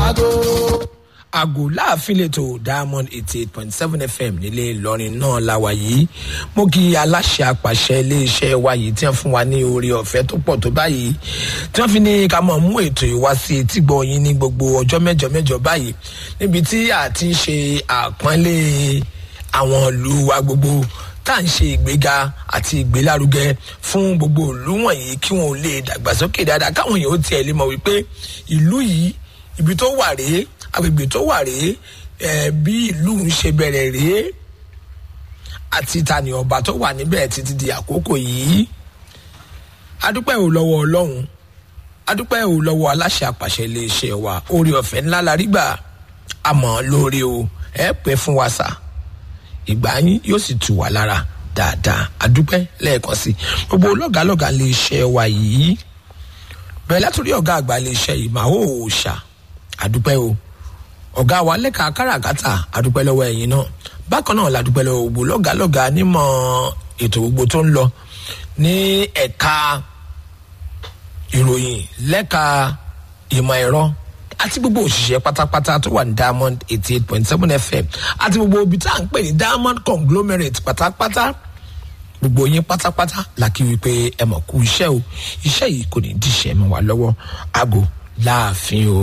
àgò láàfin lẹ́tọ̀ diamond eighty eight point seven fm nílé ìlọrin náà la wà yìí mo kí aláṣẹ àpàṣẹ iléeṣẹ́ wa yìí tí wọ́n fún wa ní orí ọ̀fẹ́ tó pọ̀ tó báyìí tí wọ́n fi ní ká mọ̀ mú ètò ìwá sí etí gbọ́ yín ní gbogbo ọjọ́ mẹ́jọ mẹ́jọ báyìí níbi tí a ti ń ṣe àpọ́nlé àwọn ìlú wa gbogbo tá à ń ṣe ìgbéga àti ìgbélárugẹ fún gbogbo ìlú wọ̀nyí kí wọn ò lè dàgbàsókè dáadáa káwọn èèyàn ó tiẹ̀ lè mọ̀ wípé ìlú yìí ibi tó wà rèé agbègbè tó wà rèé ẹ bí ìlú ń ṣe bẹ̀rẹ̀ rèé àti tani ọba tó wà níbẹ̀ títí di àkókò yìí adúpẹ́ ò lọ́wọ́ ọlọ́run adúpẹ́ ò lọ́wọ́ aláṣẹ àpàṣẹ iléeṣẹ́ wa orí ọ̀fẹ́ ńlá la rí gbà àmọ́ lóore o ẹ pẹ́ fún wa sà ìgbà yín yóò sì tù wá lára dáadáa adúpẹ́ lẹ́ẹ̀kan sí gbogbo lọ́gàálọ́gàá iléeṣẹ́ wa yìí bẹ̀rẹ̀ látòrí ọ̀gá àgbà iléeṣẹ́ yìí màá ò ṣà adúpẹ́ o ọ̀gá wa lẹ́ka káràkátà adúpẹ́ lọ́wọ́ ẹ̀yin náà bákan náà la dúpẹ́ lọ́wọ́ gbogbo lọ́gàálọ́gàá nímọ̀ ètò gbogbo tó ń lọ ní ẹ̀ka ìròyìn lẹ́ka ìmọ̀ ẹ̀rọ àti gbogbo òṣìṣẹ́ pátápátá tó wà ní diamond eighty eight point seven fm àti gbogbo ibi tá à ń pè ní diamond conglomerate pátápátá gbogbo yín pátápátá la kí wípé ẹ mọ̀ kú iṣẹ́ o iṣẹ́ yìí kò ní díṣẹ́ mọ́ wa lọ́wọ́ aago láàfin o.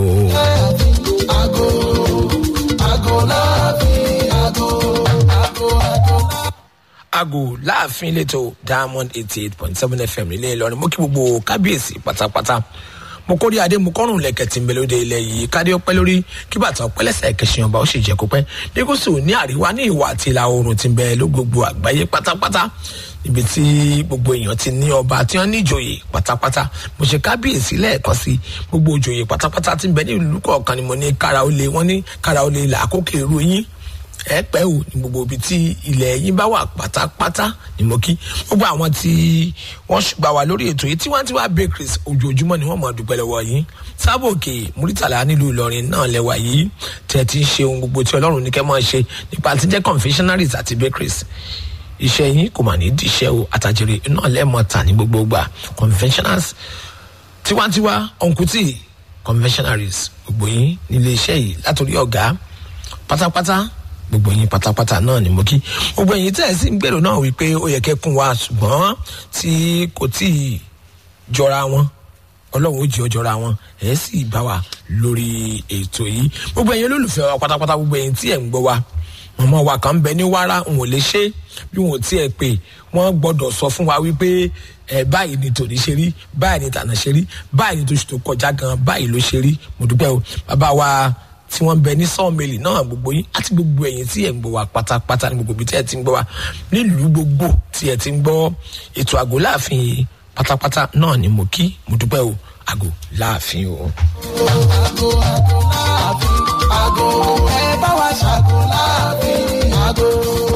Ago, ago láàfin, ago, ago, ago. aago láàfin lẹ́tọ̀ diamond eighty eight point seven fm nílé ìlọrin mo kí gbogbo kábíyèsí pátápátá mo kórè adé mo kọrùn lẹ̀kẹ̀ tí ń bẹ lóde ilẹ̀ yìí kádé ọpẹ́ lórí kí bàtà ọpẹ́ lẹ́sẹ̀ kẹsàn ọba ó sì jẹ́ kó pẹ́ ní gúúsù ní àríwá ní ìwà àti ìlà oòrùn tí ń bẹ ló gbogbo àgbáyé pátápátá ibi tí gbogbo èèyàn ti ní ọba tí wọ́n ní ìjòyè pátápátá mo ṣe kábíyèsí lẹ́ẹ̀kan sí gbogbo ìjòyè pátápátá tí ń bẹ ní ìlú kọ̀ọ̀kan ni mo ní kára ó lé wọ́n ní kára ó lé là àkókò èrò yín ẹ pẹ́ o ní gbogbo ibi tí ilẹ̀ yín bá wà pátápátá ni mo kí gbogbo àwọn tí wọ́n ṣùgbà wà lórí ètò yìí tiwantiwa bakeries ojoojúmọ́ ni wọ́n mọ̀ dúpẹ́ lọ́wọ́ yín sábò òkè muritala nílùú ìlọrin náà lẹ́wà yìí tẹ̀ tí ń ṣe ohun gbogbo tí ọlọ́run ní kẹ́ máa ṣe nípa ti jẹ́ confectionaries àti bakeries iṣẹ́ yín kò mà ní díṣẹ́ o àtàjèrè náà lẹ́ẹ̀mọ́ ta ní gbogbo gbà conventionals tiwantiwa ọ̀nkùtì conventionaries gbogbo yín nílé iṣẹ́ yìí látòrí ọ̀gá pátápátá gbogbo yín pátápátá náà ni mo kí gbogbo ẹ̀yin tẹ́ ẹ̀ sì ń gbèrò náà wípé ó yẹ kẹ́ kún wa ṣùgbọ́n tí kò tí ì jọra wọn ọlọ́run ó jẹ́ ọ jọra wọn ẹ̀ sì bá wa lórí ètò yìí gbogbo ẹ̀yin olólùfẹ́ wa pátápátá gbogbo ẹ̀yin tí ẹ̀ ń gbọ́ wa mọ̀mọ́ wa kan ń bẹ ní wàrà n ò lè ṣe bí wọn ò tiẹ̀ pé wọ́n gbọ́dọ̀ sọ fún wa wípé ẹ báyìí ni tòní ṣe rí báyìí ni tànà ṣe rí báyìí ni tóṣù tó kọjá gan báyìí ló ṣe rí mo dúpẹ́ o bàbá wa tí wọ́n ń bẹ ní sọ́ọ̀mẹ́lì náà gbogbo yín àti gbogbo ẹ̀yin tí ẹ̀ ń gbọ́ wa pátápátá ní gbogbo ibi tí ẹ̀ ti ń gbọ́ wa nílùú gbogbo tí ẹ̀ ti ń gbọ́ ètò àgọ́ láàfin yìí pátápátá náà ni mo kí mo dúpẹ́ o àgọ́ láàfin o. Ago, ago láàfin, ago. Ẹ bá wa ṣàgò láàfin, ago.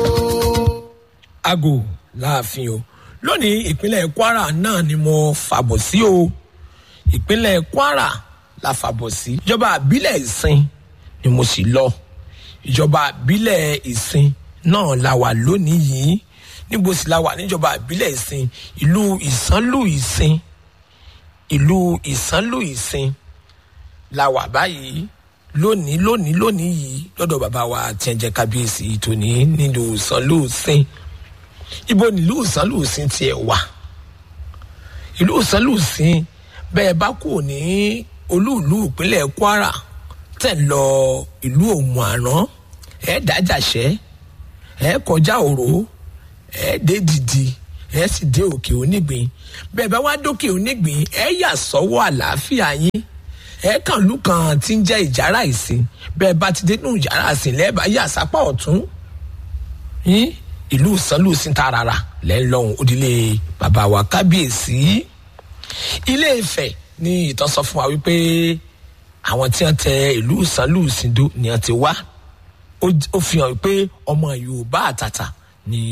àgọ́ láàfin o lónìí ìpínlẹ̀ kwara náà ni mo fàbọ̀ sí o ìpínlẹ̀ kwara la fàbọ̀ sí ìjọba àbílẹ̀ ìsìn ni mo sì lọ ìjọba àbílẹ̀ ìsìn náà la wà lónìí yìí níbo sì la wà níjọba àbílẹ̀ ìsìn ìlú ìsánlù ìsìn ìlú ìsánlù ìsìn la wà báyìí lónìí lónìí lónìí yìí lọ́dọ̀ bàbá wa tí ẹ jẹ́ kábíyèsí tòní nílùú ìsánlù ìsìn ibo nílùú ìsánlù ìsìn tiẹ̀ wà ìlú ìsánlù ìsìn bẹ́ẹ̀ bá kù ní olúùlú ìpínlẹ̀ kwara tẹ̀ lọ ìlú òmù àrán ẹ̀ dájàṣẹ́ ẹ̀ kọjá òró ẹ̀ dé dìdì ẹ̀ sì dé òkè onígbìn bẹ́ẹ̀ bá wá dókè onígbìn ẹ̀ yà sọ́wọ́ àlàáfíà yín ẹ̀ kàn lù kan tí ń jẹ́ ìjárá ìsìn bẹ́ẹ̀ bá ti dénú ìjárá ìsìn lẹ́ẹ̀bá yà sápá ọ̀tún yín ìlú sanlu sí tarara lẹ́ńlọ́hún òdìlé bàbá wa kábíyèsí ilé ìfẹ́ ní ìtàn sọ fún wa wípé àwọn tí wọn tẹ ìlú sanlu sindo ni wọn ti wá Ó- ó fi hàn pé ọmọ yorùbá àtàtà ni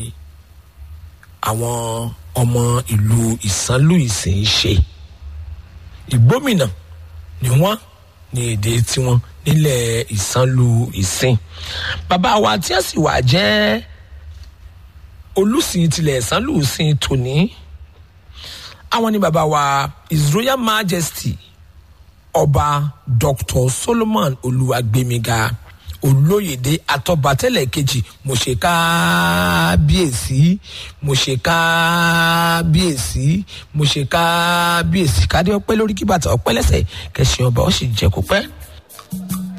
àwọn ọmọ ìlú ìsanlu ìsìn ń ṣe ìgbómìnà ni wọn ní èdè tiwọn nílẹ̀ ìsanlu ìsìn bàbá wa tí wọn sì wà jẹ́ olùsìn tilẹ̀ ìsanlu ìsìn tòní àwọn ní bàbá wa his royal majesty ọba dr solomon olúwàgbémiga olóyèdè atọbatẹlẹ kejì mo ṣe kábíyèsí mo ṣe kábíyèsí mo ṣe kábíyèsí kádé ọpẹ lórí kí bàtà ọpẹ lẹsẹ kẹsàn ọba ó sì jẹ kó pẹ.